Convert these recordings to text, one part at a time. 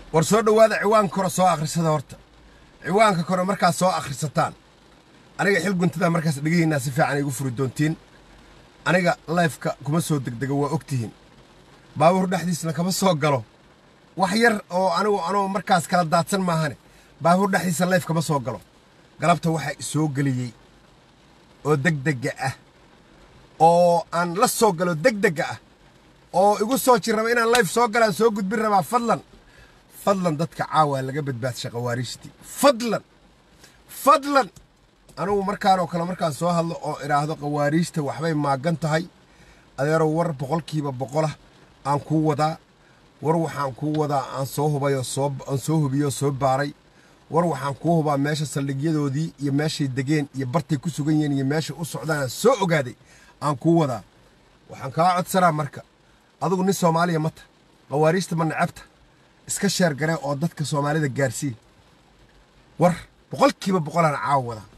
war soo dhowaada ciwaanka kore soo akhrisada horta ciwaanka kore markaad soo akhrisataan aniga xil guntada markaas dhegahiinaa si fiican igu furi doontiin aniga layfka kuma soo degdega waa ogtihiin baabuur dhexdiisna kama soo galo wax yar oo anigu anoo markaas kala daadsan maahane baabuur dhexdiisa layf kama soo galo galabta waxaa isoo geliyey oo degdega ah oo aan la soo galo degdega ah oo igu soo jir raba inaan layf soo galaan soo gudbin rabaa fadlan fadlan dadka caawa laga badbaadsha khawaariijtii fadlan fadlan anugu markaanoo kale markaan soo hadlo oo idhaahdo khawaariijta waxbay maagan tahay adeerow war boqolkiiba boqolah aan kuu wadaa war waxaan kuu wadaa aan soo hubayoo soo aan soo hubiyoo soo baaray war waxaan kuu hubaa meesha saldhigyadoodii iyo meeshay degeen iyo bartay ku sugan yihiin iyo meeshay u socdaan aan soo ogaaday aan kuu wadaa waxaan kaa codsanaa marka adigu nin soomaaliya mata khawaariijta ma necabta iska sheer garee oo dadka soomaalida gaarsii war boqolkiiba boqolaan caawa wadaa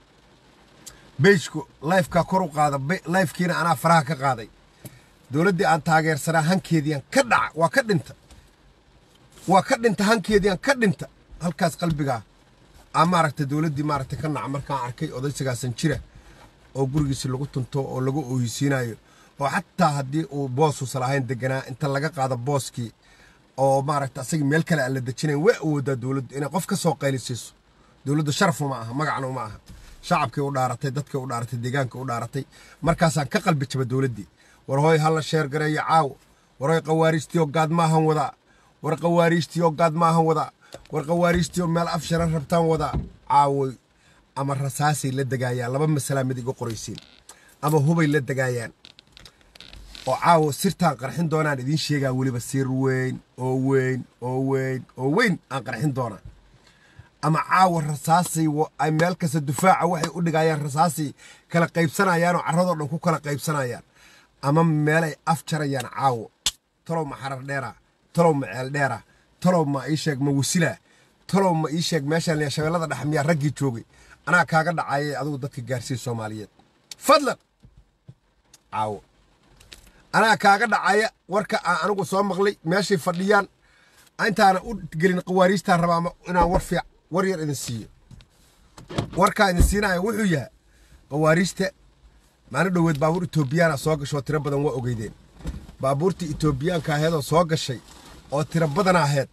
beejku layfkaa kor u qaada layfkiina anaa faraha ka qaaday dowladdii aan taageersanaa hankeediian ka dhaca waa ka dhinta waa ka dhinta hankeediian ka dhinta halkaas qalbigaa aa maaragta dowladdii maaragta ka naca markaan arkay odaysigaasan jira oo gurigiisi lagu tunto oo lagu oohisiinayo oo xataa haddii uu boosuusa lahayn deganaa inta laga qaado booskii oo maaragta asagii meel kale aan la dejinayn way awoodaa dowladdu inay qof ka soo qaylisiiso dowladdu sharaf uma aha magacna uma aha shacabkii u dhaaratay dadkii u dhaaratay deegaanka u dhaaratay markaasaan ka qalbi jaba dowladdii war hooy halla sheer gareeyo caawo war hoy khawaariijtiyo gaad maahan wadaa war khawaariijtiyo gaad maahan wadaa war khawaariijtiyo meel af sharan rabtaan wadaa caawoy ama rasaasay la degaayaan laba masalaa mid iga qoraysiin ama hubay la degaayaan oo caawo sirtaan qarxin doonaan idiin sheegaa weliba sir weyn oo weyn oo weyn oo weyn aan qarxin doonaa ama caawa rasaasay ay meel kasta dufaaca waxay u dhigayaan rasaasay kala qaybsanayaan oo carradoo dhan ku kala qaybsanayaan ama meelay af jarayaan caawo talow ma xarar dheera talow ma ceel dheera talow ma ii sheeg ma wasilaa talow ma ii sheeg meeshaan shabeellada dhex miyaa raggii joogay anaa kaaga dhacayay adigu dadka gaarsiiya soomaaliyeed fadlan caawo anaa kaaga dhacaya warka aan anigu soo maqlay meeshay fadhiyaan intaana u gelin khawaariijtaan rabaa inaan war fiic war yar idin siiyo warkaa idin siinaya wuxuu yahay khawaariijta maalin dhoweed baabuur etoobiyaana soo gashoo tiro badan waa ogeydeen baabuurtii etoobiyaanka aheedoo soo gashay oo tiro badan aheed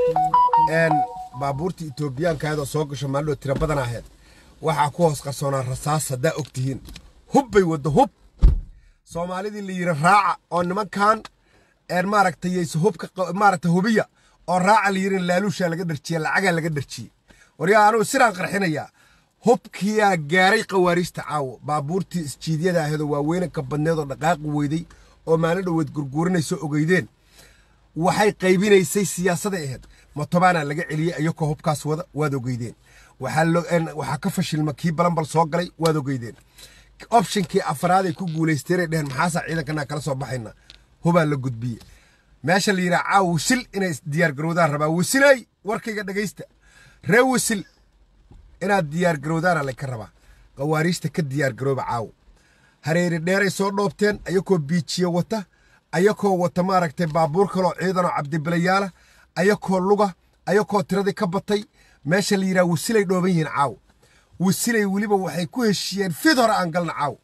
baabuurtii etoobiyaanka aheedoo soo gasho maalin dhoweed tiro badan aheed waxaa ku hoos qarsoonaa rasaas haddaa og tihiin hub bay waddo hub soomaalidii la yidhi raaca oo nimankan maaragtay hubka maaragta hubiya oo raaca la yidhi laaluushaa laga dharjiye lacagaa laga dharjiyey waryaa anugu sidaan qarxinayaa hubkiyaa gaaray khawaariijta caawo baabuurtii isjiidyada aheedoo waaweynanka badneed oo dhaqaaqi weyday oo maalin dhoweed gurguurinayso ogeydeen waxay qaybinaysay siyaasaday ahayd motobaanaa laga celiyey ayakoo hubkaas wada waad ogeydeen waxaa ka fashilma kii balanbal soo galay waad ogeydeen opshinkii afraaday ku guulaysteenay dheheen maxaasaa ciidankanaa kala soo baxayna hubaa la gudbiye meesha la yidhaha caaw wisil inay diyaargarowdaan rabaa wisilay warkayga dhegaysta ree wisil inaad diyaargarowdaana layka rabaa khawaariijta ka diyaargarooba caawo hareeri dheeray soo dhoobteen ayakoo biijiye wata ayakoo wata maaragtay baabuur kaloo ciidanoo cabdibilayaala ayakoo luga ayakoo tiradii ka batay meesha la yidhaha wisilay dhooban yihiin caawo wisilay weliba waxay ku heshiiyeen fid hore aan galna caawo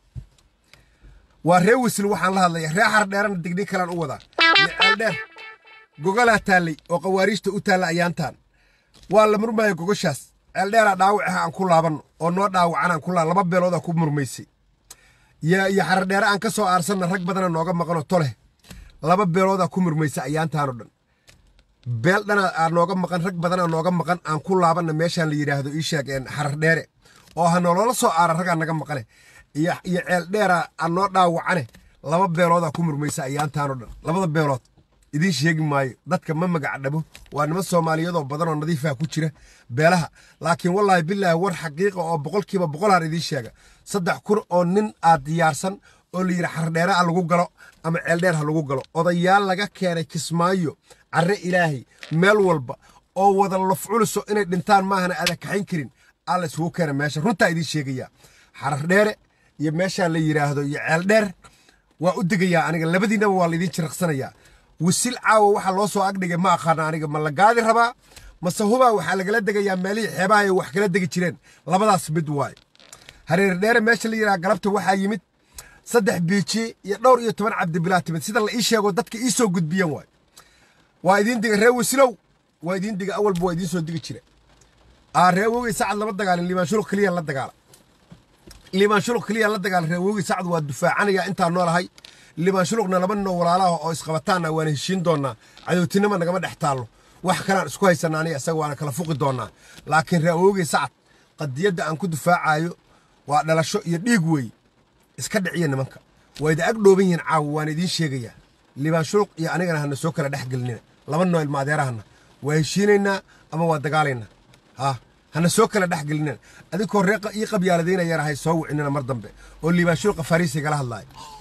waa ree wisil waxaan la hadlaya ree xar dheerana digdhig kalaan u wadaa iyo ceeldheer gogolaa taallay oo khawaariijta u taalla ayaantaan waa la murmaya gogoshaas ceeldheeraa dhaawac ah aan ku laabanno oo noo dhaawacan aan ku laa laba beeloodaa ku murmaysay iyo iyo xardheere aan ka soo aarsanna rag badana nooga maqanoo toleh laba beeloodaa ku murmaysa ayaantaanoo dhan beel dhana aa nooga maqan rag badanaa nooga maqan aan ku laabanna meeshaan la yidhaahdo ii sheeg xarar dheere oo ha nolola soo aara ragaa naga maqane iyo iyo ceel dheeraa aan noo dhaawacane laba beeloodaa ku murmaysa ayaantaanoo dhan labada beelood idiin sheegi maayo dadka ma magac dhabo waa niman soomaaliyadoo badanoo nadiifaha ku jira beelaha laakiin wallaahi bilaahi war xaqiiqa oo boqolkiiba boqolaan idiin sheega saddex kun oo nin aad diyaarsan oo la yidhi xardheere ha lagu galo ama ceeldheer ha lagu galo odayaal laga keenay kismaayo carre ilaahay meel walba oo wada lafculuso inay dhintaan maahana aada kaxayn karin aa la isugu keena meesha runtaa idiin sheegayaa xardheere iyo meeshaa la yidhaahdo iyo ceeldheer waa u degayaa aniga labadiinaba waa laydin jiraqsanayaa wisil caawa waxaa loo soo agdhigay ma aqaana aniga ma la gaadi rabaa mase hubaa waxaa lagala degayaa meelihii xeebaha ay wax kala degi jireen labadaas mid waaye hareer dheere meesha la yidhaha galabta waxaa yimid saddex biiji iyo dhowr iyo toban cabdibilaa timid sida la ii sheego dadka ii soo gudbiyeen waay waa idiin diga ree wisilow waa idiin diga awalba waa idiin soo digi jire aa ree wogey sacad lama dagaalin liibaan shuluq keliya la dagaala liibaan shuluq keliya la dagaala ree wogey sacad waa dufaacanaya intaan noolahay liibaan shuluqna laba ninoo walaalaha oo isqabataana waana heshiin doonaa cadowtinima nagama dhex taallo wax kalaan isku haysana aniga isaga waana kala fuqi doonaa laakiin ree wogey sacad qadiyadda aan ku dufaacayo waa dhalasho iyo dhiig weeye iska dhiciya nimanka waa idi ag dhooban yihiin caawa waana idiin sheegayaa liibaan shuluq iyo anigana hana soo kala dhex gelinina laba noo ilma adeerahana waa heshiinaynaa ama waa dagaalaynaa ha hana soo kala dhex gelinina adinkoo reeqa ii qabyaaladeynayana hay soo wicinina mar dambe oo liibaan shuluqa fariisigala hadlaayo